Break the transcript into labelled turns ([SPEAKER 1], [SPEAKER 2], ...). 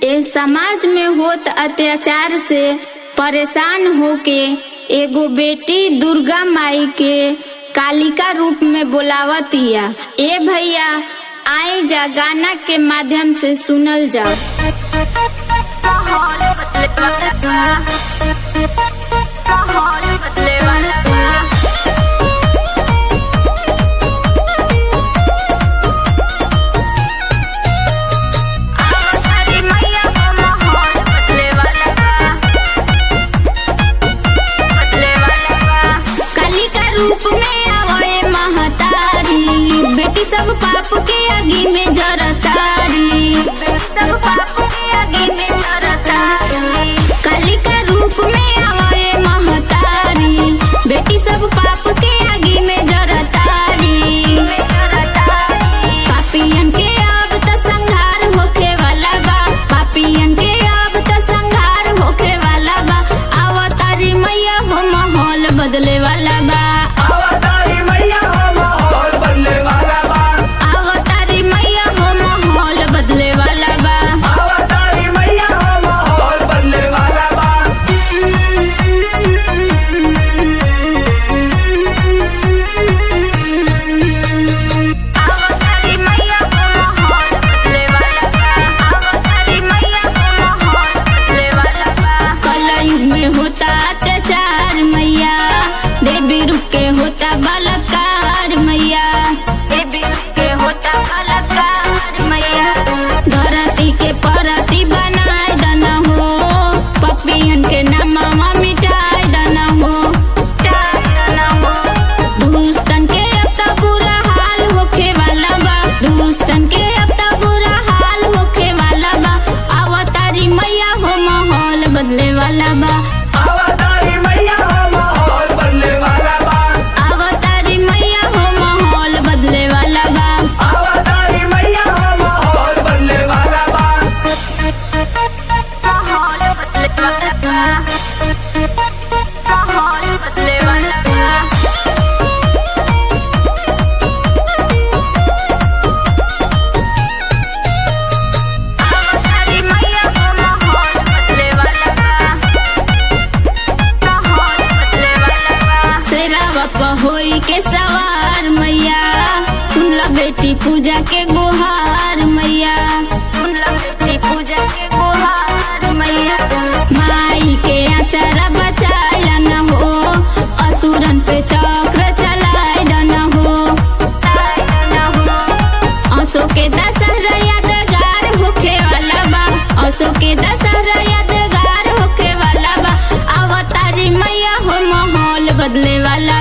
[SPEAKER 1] ए समाज में होत अत्याचार से परेशान होके एगो बेटी दुर्गा माई के कालिका रूप में बोलावतिया ए भैया आए जा गाना के माध्यम से सुनल जा माहौल बदले वाला बा। माहौल बदले वाला बा। हमारी मैया का माहौल बदले वाला बा। बदले वाला बा। काली का रूप में आवे महतारी बेटी सब पाप के आगे में जरतारी बेटी सब पाप के आगे में जरतारी काली का रूप में आवे महतारी बेटी सब पाप के आगे में जरतारी पापियन के अब त संहार होखे वाला बा पापियन के अब त संहार होखे वाला बा अवतारी मैया हो माहौल बदले वाला बा
[SPEAKER 2] अवतारी मैया हो माहौल बदले वाला बा
[SPEAKER 1] अवतारी मैया हो माहौल बदले वाला बा
[SPEAKER 2] अवतारी मैया हो माहौल बदले वाला बा
[SPEAKER 1] अवतारी मैया हो माहौल बदले वाला बा अवतारी मैया हो माहौल बदले वाला बा कलयुग में होता अत्याचार मैया देवी रूप के होता बलात्कार मैया देवी रूप के होता बलात्कार मैया धरती के परती बनाए दना हो पपियन के नामा मिटाए दना हो मिटाए दना हो दुष्टन के अब तक बुरा हाल होखे वाला बा दुष्टन के अब तक बुरा हाल होखे वाला बा अवतारी मैया हो माहौल बदले वाला बा
[SPEAKER 2] अवतारी मैया हो माहौल बदले वाला बा
[SPEAKER 1] अवतारी मैया हो माहौल बदले वाला बा
[SPEAKER 2] अवतारी मैया हो माहौल बदले वाला बा
[SPEAKER 1] माहौल बदले वाला बा माहौल बदले वाला बा अवतारी मैया हो माहौल बदले वाला बा माहौल बदले वाला बा शेरा बापा होई के सवार मैया सुन ला बेटी पूजा के गुहार मैया सुन ला बेटी पूजा के गुहार मैया माई के आचारा बचाए न हो असुरन पे चक्र चलाए न हो असो के दशहरा यादगार होखे वाला बा असो के दशहरा यादगार होखे वाला बा अवतारी मैया हो माहौल बदले वाला